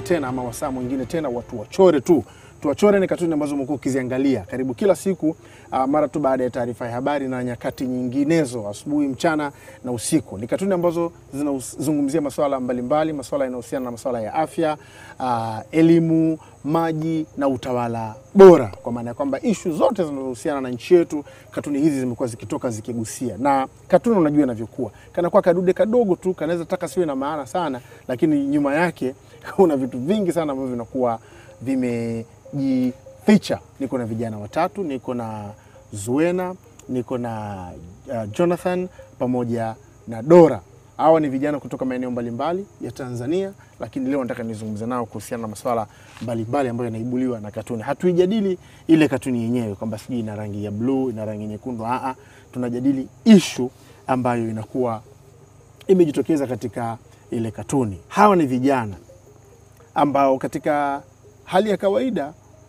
tena ama wasaa mwingine tena watu wachore tu tuwachore ni katuni ambazo umekuwa ukiziangalia karibu kila siku uh, mara tu baada ya taarifa ya habari na nyakati nyinginezo asubuhi mchana na usiku ni katuni ambazo zinazungumzia masuala mbalimbali masuala yanayohusiana na masuala ya afya uh, elimu maji na utawala bora kwa maana ya kwamba ishu zote zinazohusiana na nchi yetu katuni hizi zimekuwa zikitoka zikigusia na katuni unajua inavyokuwa kanakuwa kadude kadogo tu kanaweza taka siwe na maana sana lakini nyuma yake kuna vitu vingi sana ambavyo vinakuwa vimejificha niko na vijana watatu niko na zuena niko na uh, jonathan pamoja na dora hawa ni vijana kutoka maeneo mbalimbali ya Tanzania, lakini leo nataka nizungumze nao kuhusiana na masuala mbalimbali ambayo yanaibuliwa na katuni. Hatuijadili ile katuni yenyewe kwamba sijui ina rangi ya bluu, ina rangi nyekundu. Aa, tunajadili ishu ambayo inakuwa imejitokeza katika ile katuni. Hawa ni vijana ambao katika hali ya kawaida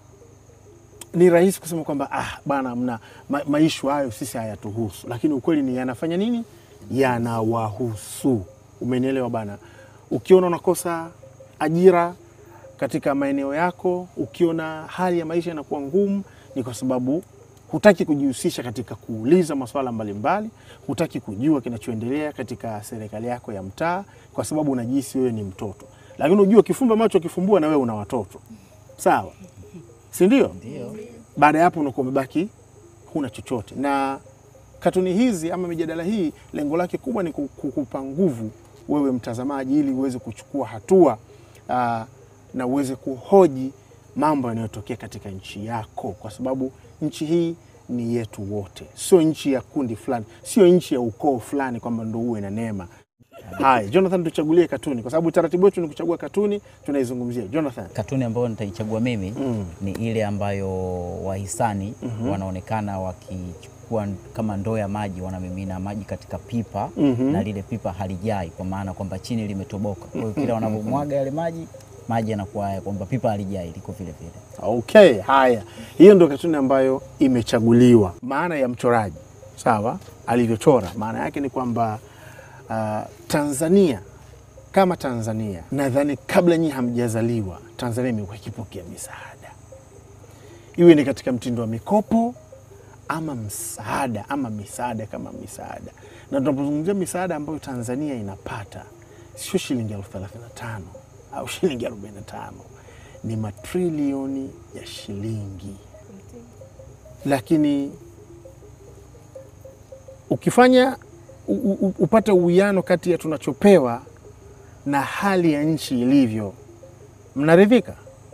ni rahisi kusema kwamba ah, bana mna ma, maishu hayo sisi hayatuhusu, lakini ukweli ni yanafanya nini? Yanawahusu. Umenielewa bana? Ukiona unakosa ajira katika maeneo yako, ukiona hali ya maisha inakuwa ngumu, ni kwa sababu hutaki kujihusisha katika kuuliza masuala mbalimbali, hutaki kujua kinachoendelea katika serikali yako ya mtaa, kwa sababu unajihisi wewe ni mtoto. Lakini unajua kifumba macho kifumbua, na wewe una watoto, sawa, si ndio? Baada ya hapo unakuwa umebaki huna chochote. Na katuni hizi ama mijadala hii, lengo lake kubwa ni kukupa nguvu wewe mtazamaji, ili uweze kuchukua hatua aa, na uweze kuhoji mambo yanayotokea katika nchi yako, kwa sababu nchi hii ni yetu wote, sio nchi ya kundi fulani, sio nchi ya ukoo fulani kwamba ndo uwe na neema. Haya, Jonathan, tuchagulie katuni, kwa sababu taratibu wetu ni kuchagua katuni, tunaizungumzia. Jonathan, Katuni ambayo nitaichagua mimi Mm. ni ile ambayo wahisani wanaonekana wakichukua kama ndoo ya maji, wanamimina maji katika pipa Mhm. na lile pipa halijai, kwa maana kwamba chini limetoboka. Kwa hiyo kila wanapomwaga yale maji, maji yanakuwa haya, kwamba pipa halijai, liko vile vile. Okay, haya, hiyo ndio katuni ambayo imechaguliwa. Maana ya mchoraji sawa, alivyochora, maana yake ni kwamba uh, Tanzania kama Tanzania, nadhani kabla nyinyi hamjazaliwa, Tanzania imekuwa ikipokea misaada, iwe ni katika mtindo wa mikopo ama msaada ama misaada kama misaada. Na tunapozungumzia misaada ambayo Tanzania inapata sio shilingi elfu thelathini na tano au shilingi arobaini na tano ni matrilioni ya shilingi, lakini ukifanya u, u, upate uwiano kati ya tunachopewa na hali ya nchi ilivyo, mnaridhika?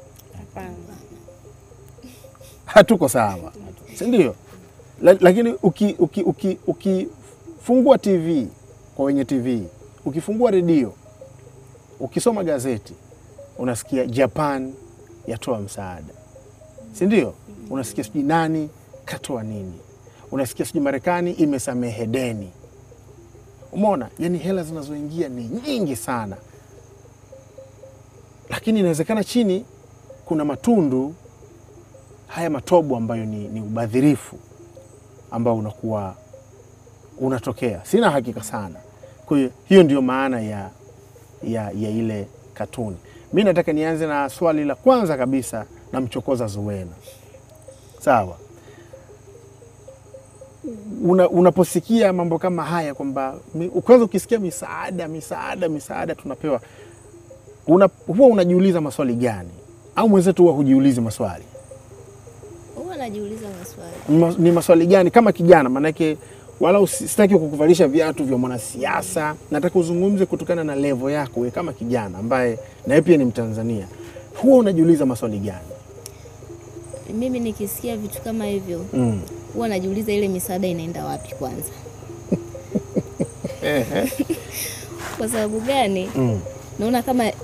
Hatuko sawa, si ndio? La- Lakini ukifungua uki, uki, ukifungua TV kwa wenye TV, ukifungua redio, ukisoma gazeti, unasikia Japan yatoa msaada, si ndio? Unasikia sijui nani katoa nini, unasikia sijui Marekani imesamehe deni. Umeona, yani hela zinazoingia ni nyingi sana, lakini inawezekana chini kuna matundu haya matobo ambayo ni, ni ubadhirifu ambao unakuwa unatokea. Sina hakika sana. Kwa hiyo hiyo ndio maana ya, ya, ya ile katuni. Mi nataka nianze na swali la kwanza kabisa na mchokoza Zuwena. Sawa, una, unaposikia mambo kama haya kwamba mi- kwanza ukisikia misaada misaada misaada tunapewa una, huwa unajiuliza maswali gani? Au mwenzetu huwa hujiulizi maswali? Huwa najiuliza maswali. Ma- ni maswali gani kama kijana? Maanake wala usi- sitaki kukuvalisha viatu vya mwanasiasa, nataka uzungumze kutokana na levo yako wewe kama kijana ambaye nawe pia ni Mtanzania. Huwa unajiuliza maswali gani? Mimi nikisikia vitu kama hivyo Mm. huwa najiuliza ile misaada inaenda wapi kwanza. Kwa sababu gani? Mm. Naona kama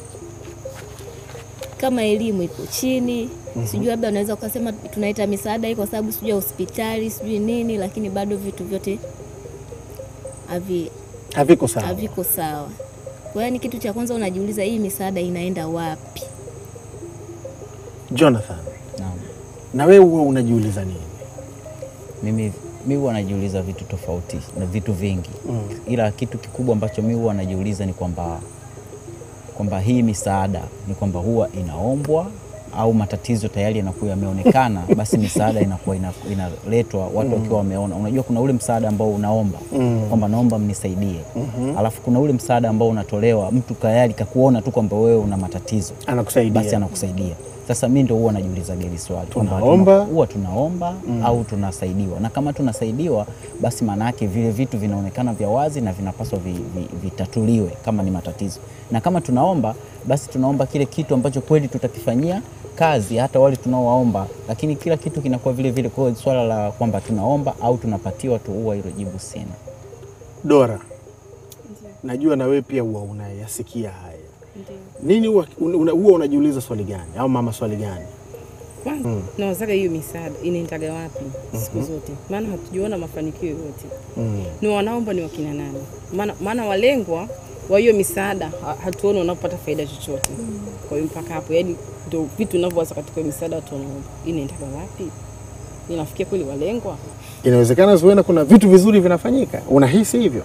kama elimu ipo chini, sijui labda unaweza ukasema tunaita misaada hii kwa sababu sijui ya hospitali sijui nini, lakini bado vitu vyote havi Haviko sawa. haviko sawa. Kwa hiyo ni kitu cha kwanza unajiuliza hii misaada inaenda wapi? Jonathan, Naam. na wewe huwa unajiuliza nini? Mimi mi huwa najiuliza vitu tofauti na vitu vingi Mm. ila kitu kikubwa ambacho mi huwa najiuliza ni kwamba kwamba hii misaada ni kwamba huwa inaombwa au matatizo tayari yanakuwa yameonekana, basi misaada inakuwa ina- inaletwa watu wakiwa wameona. Unajua kuna ule msaada ambao unaomba kwamba naomba mnisaidie, alafu kuna ule msaada ambao unatolewa mtu tayari kakuona tu kwamba wewe una matatizo anakusaidia basi anakusaidia. Sasa mi ndo huwa najiuliza geli swali kwamba Tunaomba. tuna- huwa tunaomba au tunasaidiwa, na kama tunasaidiwa basi maana yake vile vitu vinaonekana vya wazi na vinapaswa vi, vi, vitatuliwe kama ni matatizo, na kama tunaomba basi tunaomba kile kitu ambacho kweli tutakifanyia kazi hata wale tunaowaomba, lakini kila kitu kinakuwa vile vile. Kwa hiyo swala la kwamba tunaomba au tunapatiwa tu, huwa hilo jibu sina. Dora, najua na wewe pia huwa unayasikia haya nini, huwa una- huwa unajiuliza swali gani au mama swali gani? Kwanza nawazaga hiyo misaada inaendaga wapi siku zote, maana hatujaona mafanikio yoyote. Ni wanaomba ni wakina nani? Maana maana walengwa wa hiyo misaada ha- hatuoni wanapata faida chochote. Kwa hiyo mpaka hapo, yani ndio vitu vinavyowaza katika hiyo misaada watu wanaomba, inaendaga wapi? Inafikia kweli walengwa? Inawezekana Zuena, kuna vitu vizuri vinafanyika, unahisi hivyo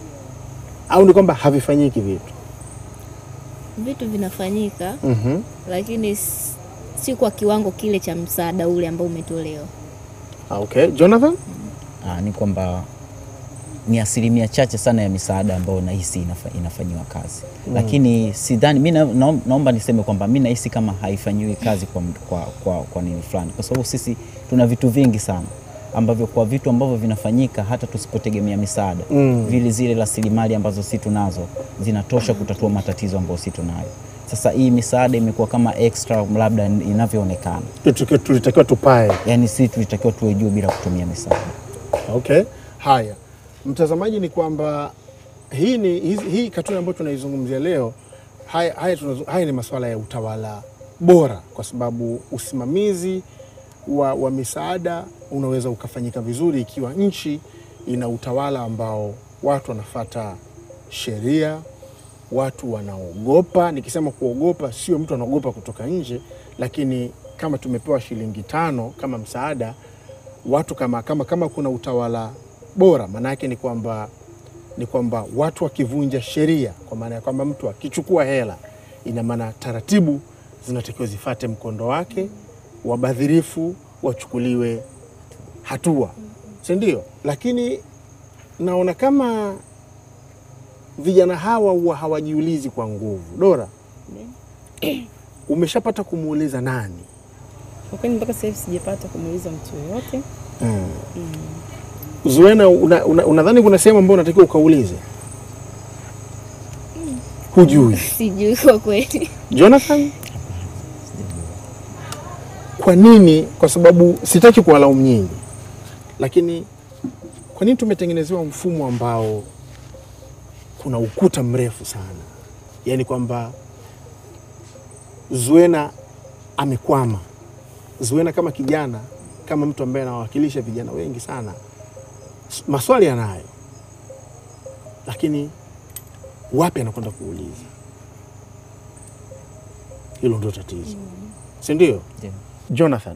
au ni kwamba havifanyiki vitu? Vitu vinafanyika Mhm. lakini s- si kwa kiwango kile cha msaada ule ambao umetolewa. Ah, Okay, Jonathan? Aa, ni kwamba ni asilimia chache sana ya misaada ambayo nahisi inafa, inafanyiwa kazi lakini sidhani mi na, naom- naomba niseme kwamba mi nahisi kama haifanyiwi kazi kwa, kwa, kwa, kwa nini fulani, kwa sababu sisi tuna vitu vingi sana ambavyo kwa vitu ambavyo vinafanyika hata tusipotegemea misaada Mm. vile zile rasilimali ambazo si tunazo zinatosha kutatua matatizo ambayo si tunayo. Sasa hii misaada imekuwa kama extra labda inavyoonekana, Tulitakiwa- tulitakiwa tupae. yaani si tulitakiwa tuwe juu bila kutumia misaada. Okay, haya mtazamaji, ni kwamba hii ni hizi- hii katuni ambayo tunaizungumzia leo, haya, haya, tunazu- haya ni masuala ya utawala bora, kwa sababu usimamizi wa, wa misaada unaweza ukafanyika vizuri ikiwa nchi ina utawala ambao watu wanafata sheria, watu wanaogopa. Nikisema kuogopa, sio mtu anaogopa kutoka nje, lakini kama tumepewa shilingi tano kama msaada watu kama, kama, kama kuna utawala bora, maana yake ni kwamba ni kwamba watu wakivunja sheria, kwa maana ya kwamba mtu akichukua hela, ina maana taratibu zinatakiwa zifate mkondo wake, wabadhirifu wachukuliwe hatua, si ndio? Lakini naona kama vijana hawa huwa hawajiulizi kwa nguvu. Dora, umeshapata kumuuliza nani? Kwa kweli mpaka sasa hivi sijapata kumuuliza mtu yoyote. Zuena, unadhani una, unadhani kuna sehemu ambayo unatakiwa ukaulize? Hujui. Sijui kwa kweli. Jonathan, kwa nini? Kwa sababu sitaki kuwalaumu nyinyi, lakini kwa nini tumetengenezewa mfumo ambao kuna ukuta mrefu sana, yaani kwamba Zuena amekwama. Zuena kama kijana, kama mtu ambaye anawakilisha vijana wengi sana, s- maswali yanayo, lakini wapi anakwenda kuuliza? Hilo ndio tatizo, si ndio? Ndio. Jonathan,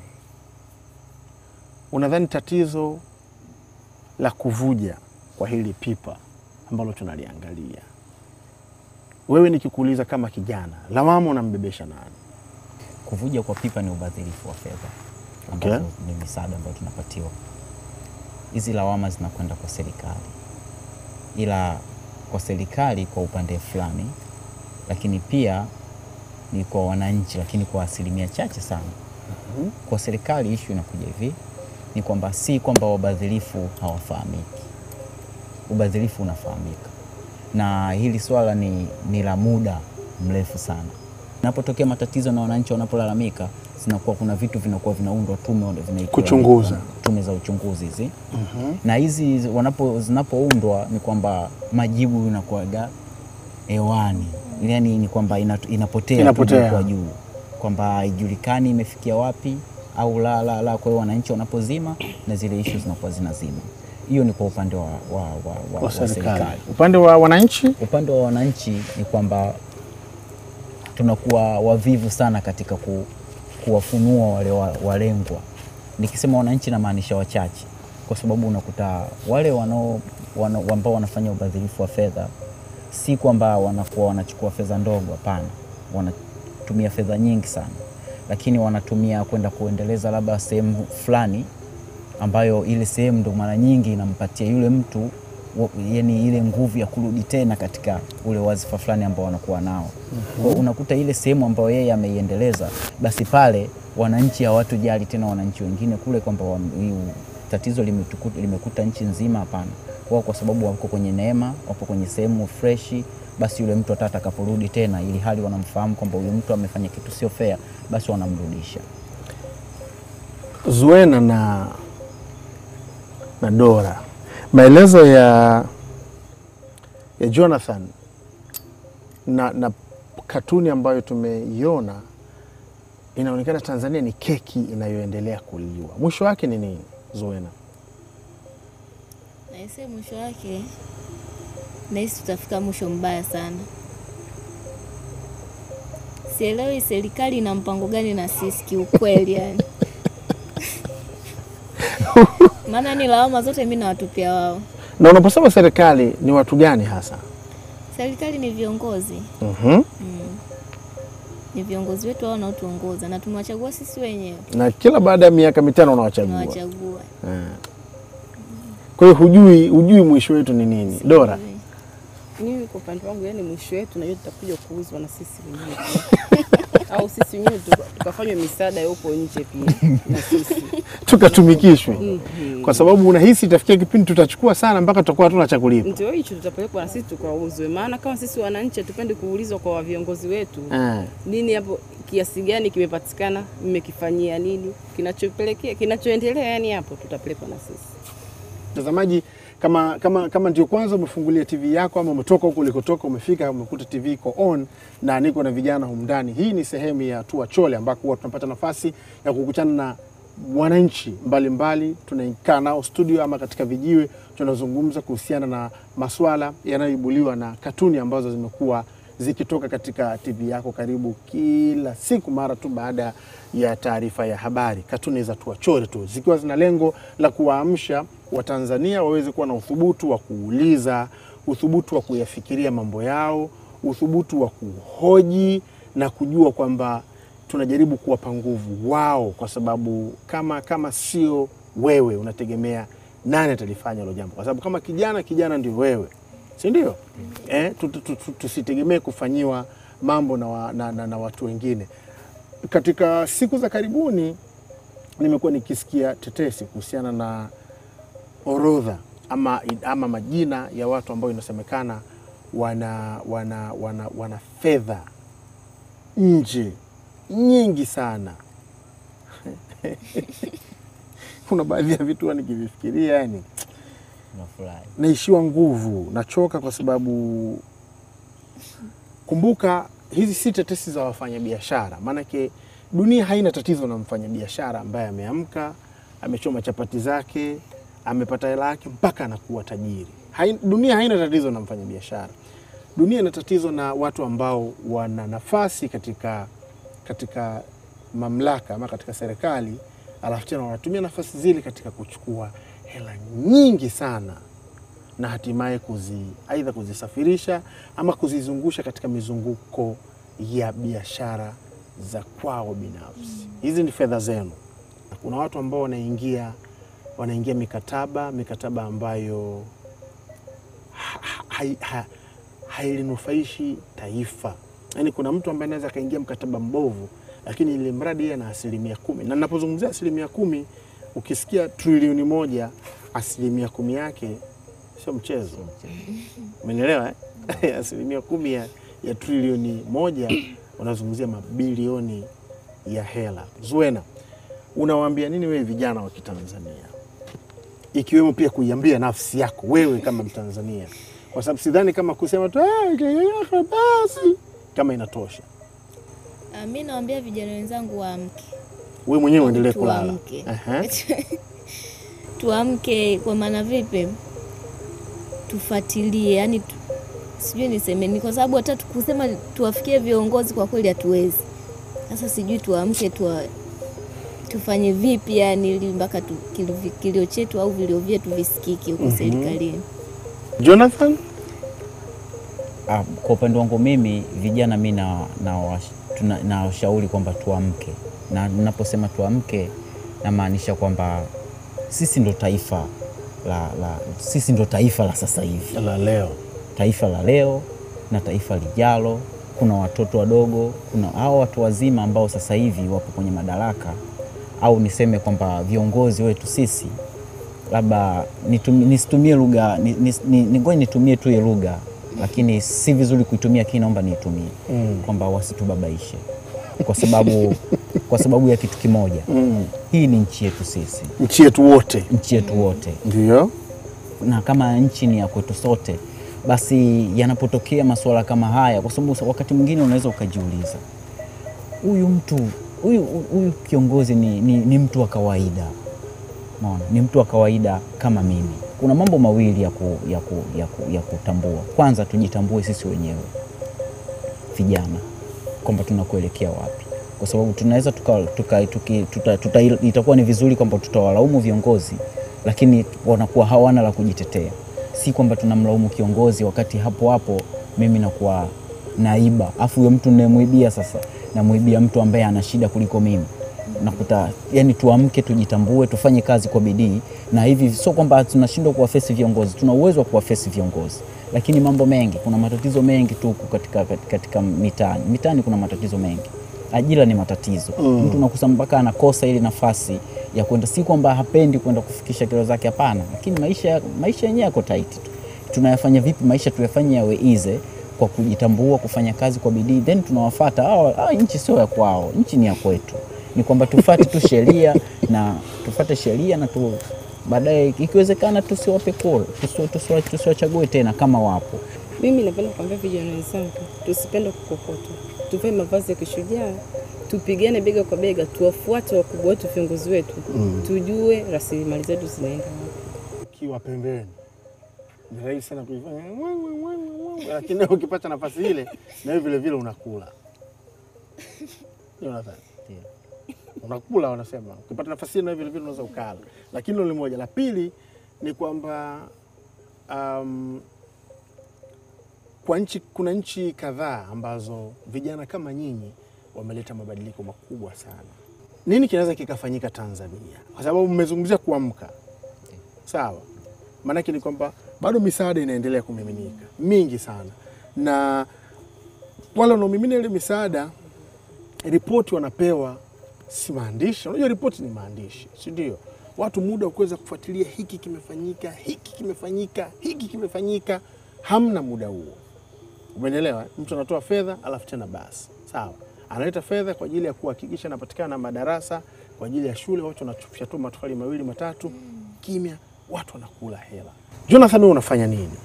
unadhani tatizo la kuvuja kwa hili pipa ambalo tunaliangalia, wewe nikikuuliza kama kijana, lawama unambebesha nani? Kuvuja kwa pipa ni ubadhirifu wa fedha Okay. ambazo ni misaada ambayo tunapatiwa. Hizi lawama zinakwenda kwa serikali, ila kwa serikali kwa upande fulani, lakini pia ni kwa wananchi, lakini kwa asilimia chache sana. Kwa serikali ishu inakuja hivi, ni kwamba si kwamba wabadhirifu hawafahamiki, ubadhirifu unafahamika, na hili swala ni, ni la muda mrefu sana. Inapotokea matatizo na wananchi wanapolalamika, zinakuwa kuna vitu vinakuwa vinaundwa tume vinaitwa- Kuchunguza. tume za uchunguzi hizi na hizi wanapo zinapoundwa ni kwamba majibu inakuwaga hewani, yani ni kwamba ina, inapotea, tu Inapotea. kwa juu kwamba haijulikani imefikia wapi au la la la. Kwa hiyo wananchi wanapozima na zile ishu zinakuwa zinazima. Hiyo ni kwa upande wa, wa, wa, wa, Wa wa serikali. serikali. Upande wa wananchi, Upande wa wananchi ni kwamba tunakuwa wavivu sana katika ku, kuwafunua wale wa- walengwa. Nikisema wananchi namaanisha wachache, kwa sababu unakuta wale wanao wana- ambao wanafanya ubadhirifu wa fedha si kwamba wanakuwa wanachukua fedha ndogo, hapana, wanatumia fedha nyingi sana, lakini wanatumia kwenda kuendeleza labda sehemu fulani ambayo ile sehemu ndo mara nyingi inampatia yule mtu wa- yani ile nguvu ya kurudi tena katika ule wazifa fulani ambao wanakuwa nao. Kwa hiyo unakuta ile sehemu ambayo yeye ameiendeleza, basi pale wananchi hawatujali tena wananchi wengine kule kwamba wa- hii tatizo limetukuta- limekuta nchi nzima. Hapana, wao kwa sababu wako kwenye neema, wapo kwenye sehemu freshi, basi yule mtu hata atakaporudi tena, ili hali wanamfahamu kwamba huyu mtu amefanya kitu sio fair, basi wanamrudisha. Zuena na, na Dora, maelezo ya, ya Jonathan na, na katuni ambayo tumeiona inaonekana Tanzania ni keki inayoendelea kuliwa. Mwisho wake ni nini, Zuena? Naise, mwisho wake nahisi tutafika mwisho mbaya sana. Sielewi serikali ina mpango gani na sisi kiukweli, yani maana ni lawama zote mi nawatupia wao. Na unaposema serikali ni watu gani hasa? Serikali ni viongozi Mhm. mm. Ni viongozi wetu hao wanaotuongoza na tumewachagua sisi wenyewe, Na kila baada ya miaka mitano unawachagua. tumewachagua. Eh. Kwa hiyo hujui, hujui mwisho wetu ni nini, Dora? Mimi kwa upande wangu, yani mwisho wetu najua tutakuja kuuzwa na sisi wenyewe pia. au sisi wenyewe tuka- tukafanywa misaada ya huko nje pia na sisi Tukatumikishwe Mhm. kwa sababu unahisi itafikia kipindi tutachukua sana mpaka tutakuwa hatuna cha kulipa. ndio hicho tutapelekwa na sisi tukauzwe, maana kama sisi wananchi hatupendi kuulizwa kwa viongozi wetu Eh. nini hapo, kiasi gani kimepatikana, mmekifanyia nini, kinachopelekea kinachoendelea, yani hapo tutapelekwa na sisi. Mtazamaji, kama, kama, kama ndio kwanza umefungulia TV yako ama umetoka huko ulikotoka umefika umekuta TV iko on na niko na vijana humu ndani, hii ni sehemu ya Tua Chole ambako huwa tunapata nafasi ya kukutana na wananchi mbalimbali, tunakaa nao studio ama katika vijiwe, tunazungumza kuhusiana na maswala yanayoibuliwa na katuni ambazo zimekuwa zikitoka katika TV yako karibu kila siku mara tu baada ya taarifa ya habari. Katuni za tuachore tu zikiwa zina lengo la kuwaamsha Watanzania waweze kuwa na uthubutu wa kuuliza, uthubutu wa kuyafikiria mambo yao, uthubutu wa kuhoji na kujua kwamba tunajaribu kuwapa nguvu wao, kwa sababu kama kama sio wewe, unategemea nani atalifanya hilo jambo? Kwa sababu kama kijana, kijana ndio wewe, si ndio? Eh, tu- tu- tu- tu- tusitegemee kufanyiwa mambo na, wa, na, na, na watu wengine. Katika siku za karibuni nimekuwa nikisikia tetesi kuhusiana na orodha ama, ama majina ya watu ambao inasemekana wana, wana, wana, wana fedha nje nyingi sana. Kuna baadhi ya vitu huwa nikivifikiria yani Unafurahi. naishiwa nguvu, nachoka kwa sababu kumbuka, hizi si tetesi za wafanyabiashara. Maanake dunia haina tatizo na mfanyabiashara ambaye ameamka, amechoma chapati zake, amepata hela yake mpaka anakuwa tajiri. Hai, dunia haina tatizo na mfanyabiashara. Dunia ina tatizo na watu ambao wana nafasi katika, katika mamlaka ama katika serikali, alafu tena wanatumia nafasi zile katika kuchukua hela nyingi sana na hatimaye kuzi aidha kuzisafirisha ama kuzizungusha katika mizunguko ya biashara za kwao binafsi. Hizi ni fedha zenu. Kuna watu ambao wanaingia wanaingia mikataba mikataba ambayo ha- ha- hai- ha- hailinufaishi taifa. Yaani kuna mtu ambaye anaweza akaingia mkataba mbovu, lakini ili mradi yeye ana asilimia kumi, na ninapozungumzia asilimia kumi, ukisikia trilioni moja, asilimia kumi yake sio mchezo. Umenielewa eh? asilimia kumi ya, ya trilioni moja unazungumzia mabilioni ya hela. Zuena, unawaambia nini wewe vijana wa Kitanzania, ikiwemo pia kuiambia nafsi yako wewe kama Mtanzania, kwa sababu sidhani kama kusema tu "Ah, kaka, basi kama inatosha. Ah, mi nawaambia vijana wenzangu waamke, Wewe mwenyewe uendelee kulala. tuamke, Aha. tuamke. Kwa maana vipi? Tufuatilie, yani tu, sijui niseme ni kwa sababu hata tu- kusema tuwafikie viongozi kwa kweli hatuwezi. Sasa sijui tuamke, tuwa, tufanye vipi yani ili mpaka tu, kilio, kilio chetu au vilio vyetu visikike huko serikalini. Jonathan, ah, kwa upande wangu mimi vijana mi na, na, wash- tuna- na washauri kwamba tuamke, na ninaposema tuamke namaanisha kwamba sisi ndo taifa la, la, sisi ndo taifa la sasa hivi la leo taifa la leo na taifa lijalo. Kuna watoto wadogo, kuna hao watu wazima ambao sasa hivi wapo kwenye madaraka, au niseme kwamba viongozi wetu sisi, labda nitumi- nisitumie lugha ni- ni- ni- ni- ngoja nitumie tu hiyo lugha, lakini si vizuri kuitumia, lakini naomba niitumie kwamba wasitubabaishe kwa sababu, kwa sababu ya kitu kimoja, hii ni nchi yetu sisi, nchi yetu wote nchi yetu wote ndio na kama nchi ni ya kwetu sote, basi yanapotokea masuala kama haya, kwa sababu wakati mwingine unaweza ukajiuliza, huyu mtu huyu huyu kiongozi ni, ni, ni mtu wa kawaida Umeona? ni mtu wa kawaida kama mimi. Kuna mambo mawili ya, ku, ya, ku, ya, ku, ya kutambua. Kwanza tujitambue sisi wenyewe vijana kwamba tunakuelekea wapi, kwa sababu tunaweza tuka, tuka, tuki, tuta, tuta, itakuwa ni vizuri kwamba tutawalaumu viongozi, lakini wanakuwa hawana la kujitetea. Si kwamba tunamlaumu kiongozi wakati hapo hapo mimi nakuwa naiba, afu huyo mtu ninayemwibia sasa namwibia mtu ambaye ana shida kuliko mimi nakuta yani, tuamke, tujitambue, tufanye kazi kwa bidii, na hivi sio kwamba tunashindwa kuwafesi viongozi, tuna uwezo wa kuwafesi viongozi, lakini mambo mengi, kuna matatizo mengi tu huku katika, katika, katika mitaani. Mitaani kuna matatizo mengi, ajira ni matatizo mm. Mtu nakusa mpaka anakosa ile nafasi ya kwenda, si kwamba hapendi kwenda kufikisha kero zake, hapana, lakini maisha maisha yenyewe yako tight tu. Tunayafanya vipi maisha tuyafanye yawe easy kwa kujitambua, kufanya kazi kwa bidii, then tunawafata hao. hao Nchi sio ya kwao, nchi ni ya kwetu ni kwamba tufate tu sheria na tufate sheria na tu baadaye ikiwezekana tusiwape kura, tusiwa- tusiwa- tusiwachague tena kama wapo. Mimi napenda kuambia vijana wenzangu tusipende kukokotwa, tuvae mavazi ya kishujaa, tupigane bega kwa bega, tuwafuate wakubwa wetu, viongozi wetu, tujue rasilimali zetu zinaenda wapi. ukiwa pembeni ni rahisi sana kuifanya mwe, mwe, mwe, mwe, mwe. lakini wewe ukipata nafasi ile na wewe vile vile unakula Jonathan, unakula wanasema, ukipata nafasi ile na wewe vile vile unaweza ukala, lakini hilo ni moja. La pili ni kwamba um, kwa nchi kuna nchi kadhaa ambazo vijana kama nyinyi wameleta mabadiliko makubwa sana. Nini kinaweza kikafanyika Tanzania? Kwa sababu mmezungumzia kuamka, sawa. Maanake ni kwamba bado misaada inaendelea kumiminika mingi sana, na wale wanaomimina ile misaada, ripoti wanapewa si maandishi. Unajua ripoti ni maandishi, si ndio? Watu muda wa kuweza kufuatilia hiki kimefanyika, hiki kimefanyika, hiki kimefanyika, hamna muda huo. Umenielewa? Mtu anatoa fedha alafu tena basi, sawa, analeta fedha kwa ajili ya kuhakikisha anapatikana na madarasa kwa ajili ya shule, watu wanachufisha tu matofali mawili matatu, kimya, watu wanakula hela. Jonathan, wewe unafanya nini?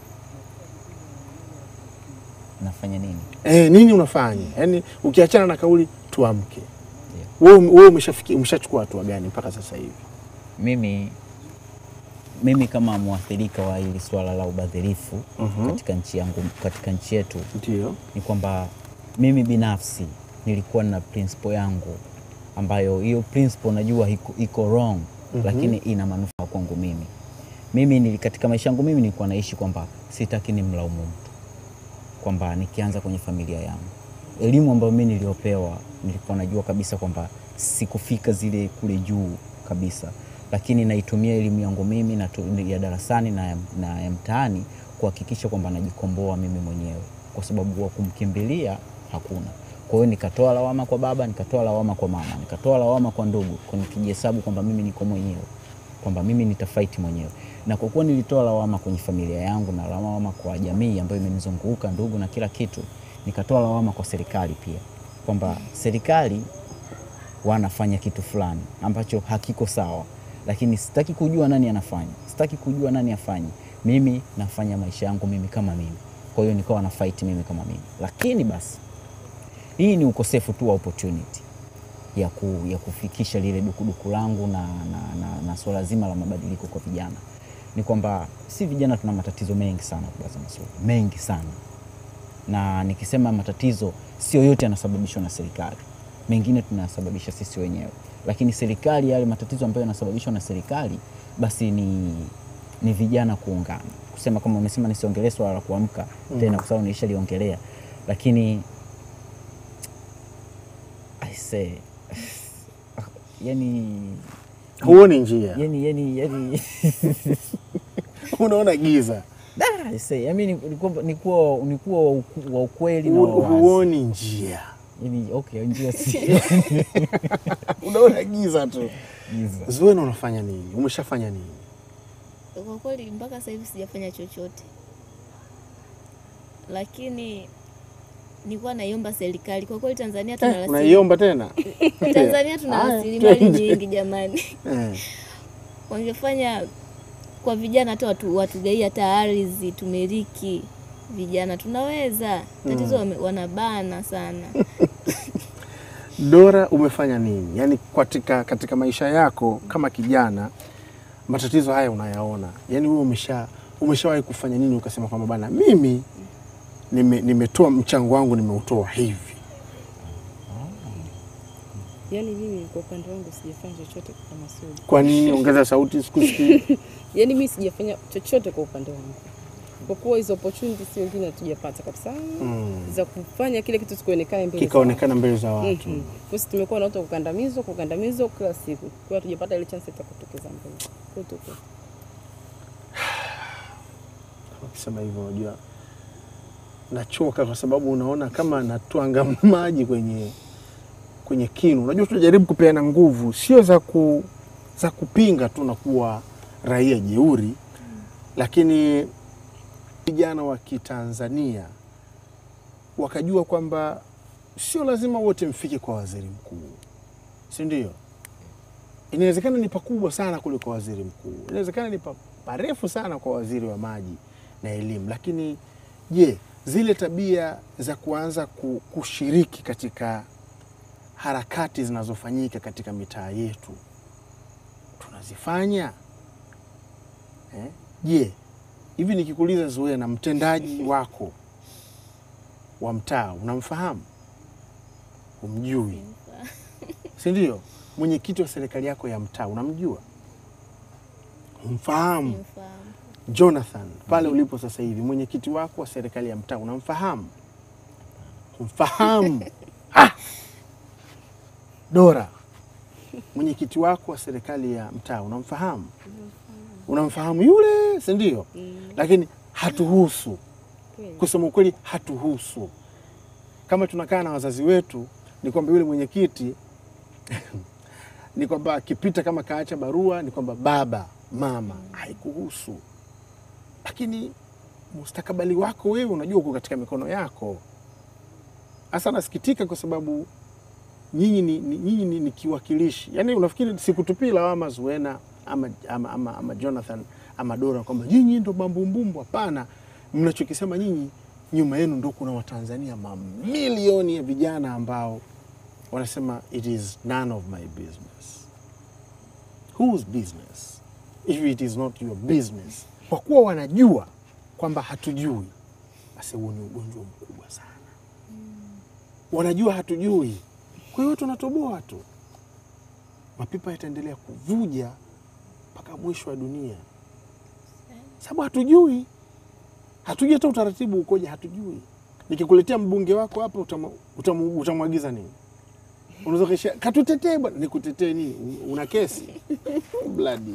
Nafanya nini? E, nini unafanya? Yaani ukiachana na kauli tuamke, wewe wewe umeshafikia umeshachukua hatua gani mpaka sasa hivi? Mimi, mimi kama mwathirika wa hili swala la ubadhirifu katika nchi yangu, katika nchi yetu Ndio. ni kwamba mimi binafsi nilikuwa na principle yangu ambayo hiyo principle najua iko, iko wrong lakini ina manufaa kwangu mimi. Mimi nili, katika maisha yangu mimi nilikuwa naishi kwamba sitaki nimlaumu mtu, kwamba nikianza kwenye familia yangu, elimu ambayo mimi niliopewa nilikuwa najua kabisa kwamba sikufika zile kule juu kabisa, lakini naitumia elimu yangu mimi na tu, ya darasani na ya, na ya mtaani kuhakikisha kwamba najikomboa mimi mwenyewe, kwa sababu wa kumkimbilia hakuna. Kwa hiyo nikatoa lawama kwa baba, nikatoa lawama kwa mama, nikatoa lawama kwa ndugu, kwa nikijihesabu kwamba mimi niko mwenyewe, kwamba mimi nitafaiti mwenyewe. Na kwa kuwa nilitoa lawama kwenye familia yangu na lawama kwa jamii ambayo imenizunguka, ndugu na kila kitu, nikatoa lawama kwa serikali pia, kwamba serikali wanafanya kitu fulani ambacho hakiko sawa, lakini sitaki kujua nani anafanya, sitaki kujua nani afanye. Mimi nafanya maisha yangu mimi kama mimi, kwa hiyo nikawa na fight mimi kama mimi, lakini basi hii ni ukosefu tu wa opportunity ya, ku, ya kufikisha lile dukuduku langu na, na, na, na swala zima la mabadiliko kwa vijana. Ni kwamba si vijana tuna matatizo mengi sana Bwana Masudi, mengi sana, na nikisema matatizo sio yote yanasababishwa na serikali, mengine tunayasababisha sisi wenyewe, lakini serikali, yale matatizo ambayo yanasababishwa na serikali basi ni ni vijana kuungana, kusema kama umesema nisiongelee swala la kuamka tena, kwa sababu nilishaliongelea, lakini I say yani Huoni njia, yani yani yani unaona giza, Da, I say, I mean, ni kuwa- ni kuwa ni kuwa wa uku- wa ukweli na Hu- wa wazi. huoni njia, Yani, okay, njia si unaona giza tu. giza. Zuena, unafanya nini? Umeshafanya nini? Kwa kweli mpaka sasa hivi sijafanya chochote, lakini nilikuwa naiomba serikali. Kwa kweli Tanzania tuna Eh, rasili- unaiomba tena Tanzania tuna Haya, rasilimali twende. nyingi jamani, eh. wangefanya kwa vijana hata watu watugaie hata ardhi tumiliki vijana tunaweza. Tatizo wame- wanabana sana. Dora, umefanya nini? Yaani katika, katika maisha yako kama kijana, matatizo haya unayaona, yaani wewe umesha umeshawahi kufanya nini ukasema kwamba bana, mimi nime- nimetoa mchango wangu nimeutoa hivi? Yaani mimi kwa upande wangu sijafanya chochote kama Sudi. Kwa nini? Ongeza sauti, sikusikii. Yaani mimi sijafanya chochote kwa upande wangu, kwa kuwa hizo opportunity si wengine hatujapata kabisa Mm. za kufanya kile kitu sikuonekane mbele za Kikaonekana mbele za watu. watu. Mhm. Sisi tumekuwa na watu wa kukandamizwa kukandamizwa kila siku, kwa hiyo hatujapata ile chance ya kutokeza mbele Kwa hiyo tuko Ukisema hivyo, unajua nachoka, kwa sababu unaona kama natwanga maji kwenye kwenye kinu. Unajua tunajaribu kupeana nguvu, sio za ku, za kupinga tu na kuwa raia jeuri, lakini vijana wa Kitanzania wakajua kwamba sio lazima wote mfike kwa waziri mkuu, si ndio? Inawezekana ni pakubwa sana kuliko waziri mkuu, inawezekana ni pa- parefu sana kwa waziri wa maji na elimu, lakini je, zile tabia za kuanza ku- kushiriki katika harakati zinazofanyika katika mitaa yetu tunazifanya eh? Je, hivi nikikuuliza Zuena, mtendaji wako wa mtaa unamfahamu? Umjui, si ndio? Mwenyekiti wa serikali yako ya mtaa unamjua? Umfahamu? Nimfahamu. Jonathan, pale ulipo sasa hivi, mwenyekiti wako wa serikali ya mtaa unamfahamu? Umfahamu? Ah! Dora, mwenyekiti wako wa serikali ya mtaa unamfahamu? Unamfahamu yule, si ndio? Lakini hatuhusu, kweli. kusema ukweli, hatuhusu. Kama tunakaa na wazazi wetu, ni kwamba yule mwenyekiti ni kwamba akipita kama kaacha barua, ni kwamba baba, mama, haikuhusu. Lakini mustakabali wako wewe unajua uko katika mikono yako. Hasa nasikitika kwa sababu nyinyi ni, ni, nyinyi ni, ni kiwakilishi. Yaani unafikiri sikutupii lawama Zuena ama, ama, ama, ama Jonathan ama Dora kwamba nyinyi ndo mambumbumbu. Hapana, mnachokisema nyinyi, nyuma yenu ndo kuna Watanzania mamilioni ya vijana ambao wanasema it is none of my business. Whose business if it is not your business? Kwa kuwa wanajua kwamba hatujui, basi huo ni ugonjwa mkubwa sana. Wanajua hatujui, kwa hiyo tunatoboa tu, mapipa yataendelea kuvuja mpaka mwisho wa dunia, sababu hatujui, hatujui hata utaratibu ukoje, hatujui. Nikikuletea mbunge wako hapa, utamu- utamu- utamwagiza nini? Unaweza kisha katutetee bwana, nikutetee nini? U- Una kesi bladi.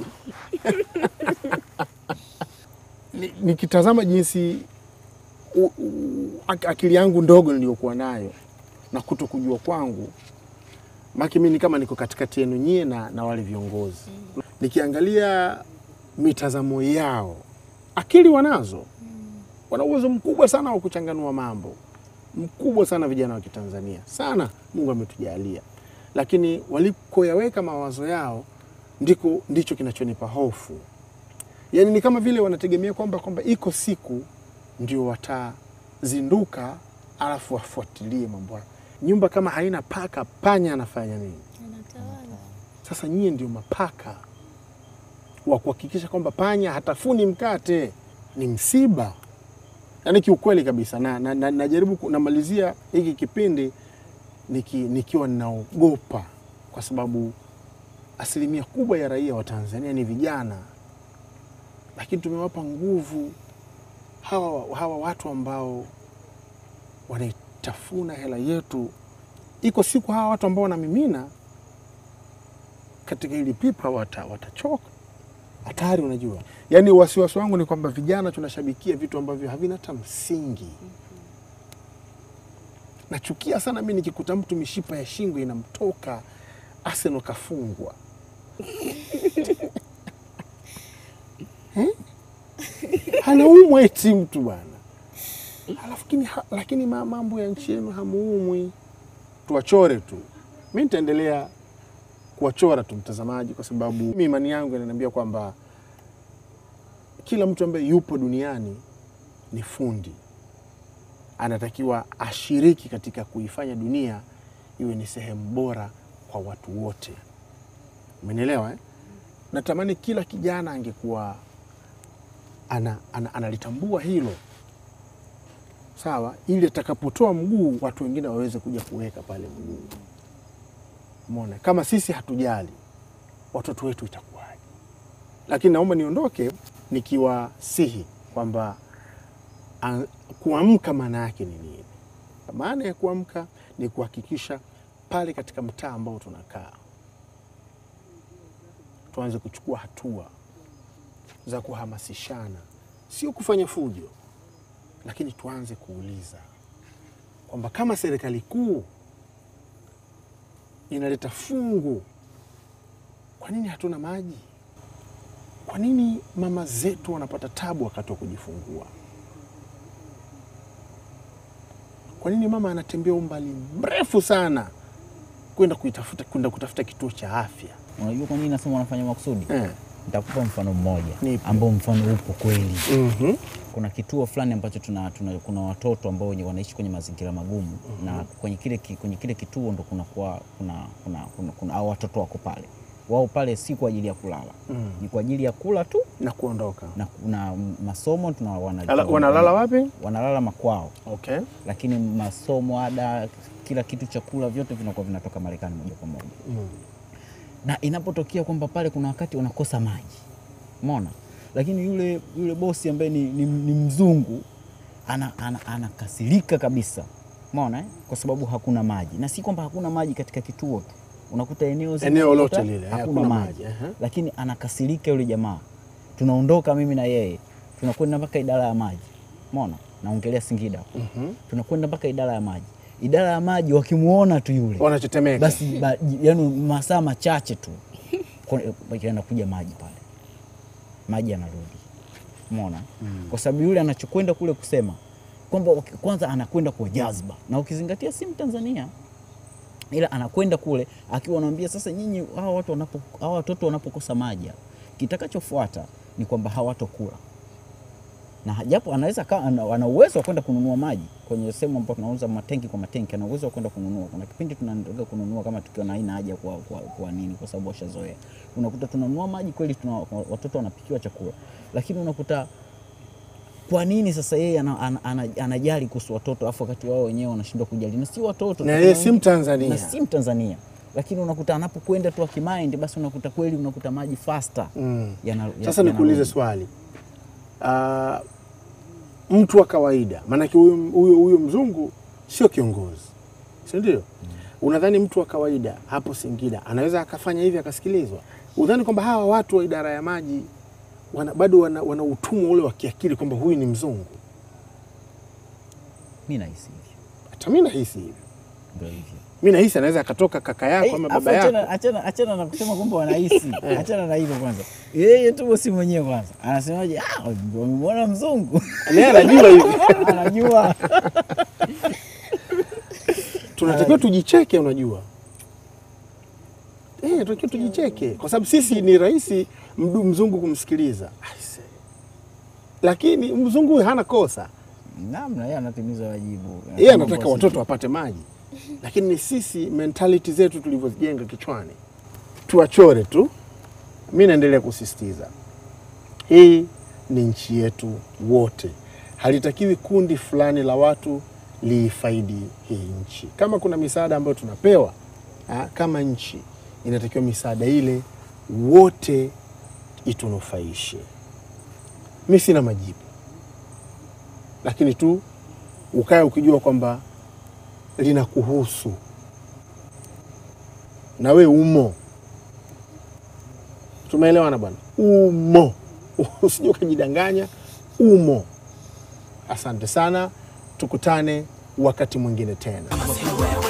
Ni- Nikitazama jinsi u, u, ak- akili yangu ndogo niliyokuwa nayo na kuto kujua kwangu, maki mimi ni kama niko katikati yenu nyie na, na wale viongozi nikiangalia mitazamo yao, akili wanazo, wana uwezo mkubwa sana wa kuchanganua mambo mkubwa sana vijana wa Kitanzania sana, Mungu ametujalia, lakini walikoyaweka mawazo yao ndiko ndicho kinachonipa hofu. Yaani ni kama vile wanategemea kwamba kwamba iko siku ndio watazinduka, alafu wafuatilie mambo hayo. Nyumba kama haina paka, panya anafanya nini? Anatawala. Sasa nyie ndio mapaka wa kuhakikisha kwamba panya hatafuni mkate. Ni msiba, yaani kiukweli kabisa. Na, na, na, najaribu ku- namalizia hiki kipindi niki, nikiwa ninaogopa kwa sababu asilimia kubwa ya raia wa Tanzania ni vijana, lakini tumewapa nguvu hawa, hawa watu ambao wanaitafuna hela yetu. Iko siku hawa watu ambao wanamimina katika hili pipa wata, watachoka hatari. Unajua, yaani wasiwasi wangu ni kwamba vijana tunashabikia vitu ambavyo havina hata msingi. Nachukia sana mi nikikuta mtu mishipa ya shingo inamtoka, Arsenal kafungwa Eh? anaumwa eti mtu bwana, lakini, lakini ma- mambo ya nchi yenu hamuumwi. Tuwachore tu, mi nitaendelea kuwachora tu mtazamaji, kwa sababu mimi imani yangu inaniambia kwamba kila mtu ambaye yupo duniani ni fundi, anatakiwa ashiriki katika kuifanya dunia iwe ni sehemu bora kwa watu wote. Umenielewa eh? Natamani kila kijana angekuwa ana, ana, analitambua hilo sawa, ili atakapotoa mguu watu wengine waweze kuja kuweka pale mguu. Umeona, kama sisi hatujali watoto wetu itakuwaje? Lakini naomba niondoke nikiwasihi kwamba a- kuamka maana yake ni nini? Maana ya kuamka ni kuhakikisha pale katika mtaa ambao tunakaa tuanze kuchukua hatua za kuhamasishana, sio kufanya fujo, lakini tuanze kuuliza kwamba kama serikali kuu inaleta fungu, kwa nini hatuna maji? Kwa nini mama zetu wanapata tabu wakati wa kujifungua? Kwa nini mama anatembea umbali mrefu sana kwenda kuitafuta kwenda kutafuta kituo cha afya? Unajua kwa nini nasema wanafanya makusudi? Eh. Nitakupa mfano mmoja Nipe. ambao mfano upo kweli. Mhm. Kuna kituo fulani ambacho tuna, tuna, kuna watoto ambao wenye wanaishi kwenye mazingira magumu na kwenye kile, ki- kwenye kile kituo ndo kuna, kuna, kuna, kuna, kuna, kuna au watoto wako pale, wao pale si kwa ajili ya kulala Mm. ni kwa ajili ya kula tu na kuondoka. na, na masomo tuna, wana, Ala- Wanalala wapi? wanalala makwao, Okay. lakini masomo, ada, kila kitu, chakula, vyote vinakuwa vinatoka Marekani moja kwa moja Mm. na inapotokea kwamba pale kuna wakati wanakosa maji, umeona, lakini yule, yule bosi ambaye ni, ni, ni mzungu ana, ana, anakasirika kabisa, umeona eh? kwa sababu hakuna maji, na si kwamba hakuna maji katika kituo tu, unakuta eneo zima Eneo unakuta lote lile, eh, hakuna hakuna maji, maji, ehe. lakini anakasirika yule jamaa. Tunaondoka mimi na yeye, tunakwenda mpaka idara ya maji, umeona, naongelea Singida hapo. Mhm. tunakwenda mpaka idara ya maji. Idara ya maji wakimwona tu yule Wanatetemeka. basi ba, yani masaa machache tu anakuja maji pale, maji yanarudi, umeona kwa sababu yule anachokwenda kule kusema kwamba waki- kwanza anakwenda kwa jazba, na ukizingatia si Mtanzania, ila anakwenda kule akiwa anaambia sasa, nyinyi hawa watu wanapo hawa watoto wanapokosa maji, hapa, kitakachofuata ni kwamba hawatokula na japo anaweza kaa ana ana uwezo wa kwenda kununua maji kwenye sehemu ambapo tunauza matenki kwa matenki, ana uwezo wa kwenda kununua. Kuna kipindi tunaenda kununua kama tukiwa na haina haja kwa, kwa, kwa nini, kwa sababu washazoea. Unakuta tunanunua maji kweli, tuna, watoto wanapikiwa chakula, lakini unakuta kwa nini sasa yeye ana, ana, ana, anajali kuhusu watoto afu wakati wao wenyewe wanashindwa kujali, na si watoto Na tu, yeye kuna si wengi- Mtanzania. na si Mtanzania, lakini unakuta anapokwenda tu akimaindi, basi unakuta kweli unakuta maji faster Mm. yana, ya- Sasa nikuulize yanarudi. swali. Ah, mtu wa kawaida, maanake huyu huyu huyu mzungu sio kiongozi, si ndio? Unadhani mtu wa kawaida hapo Singida anaweza akafanya hivi akasikilizwa? Udhani kwamba hawa watu wa idara ya maji wana, bado wana, wana utumwa ule wa kiakili kwamba huyu ni mzungu? Mimi nahisi hivyo, Hata mi nahisi hivyo. ndio hivyo. Mi nahisi anaweza akatoka kaka yako ama Afu baba yako achana- achana- Achana na kusema kwamba wanahisi, achana na hilo kwanza. Yeye tu bosi mwenyewe kwanza anasemaje? Ah, wamemwona mzungu naye anajua hivi. anajua tunatakiwa tujicheke, unajua eh, tunatakiwa tujicheke kwa sababu sisi ni rahisi mdu mzungu kumsikiliza Aise. lakini mzungu huyu hana kosa, namna yeye anatimiza wajibu. yeye Kama anataka bosi. watoto wapate maji, lakini ni sisi mentality zetu tulivyozijenga kichwani, tuwachore tu. Mi naendelea kusisitiza hii ni nchi yetu wote, halitakiwi kundi fulani la watu liifaidi hii nchi. Kama kuna misaada ambayo tunapewa ha, kama nchi, inatakiwa misaada ile wote itunufaishe. mi sina majibu, lakini tu ukae ukijua kwamba linakuhusu na we umo. Tumeelewana bwana? Umo, usije ukajidanganya, umo. Asante sana, tukutane wakati mwingine tena.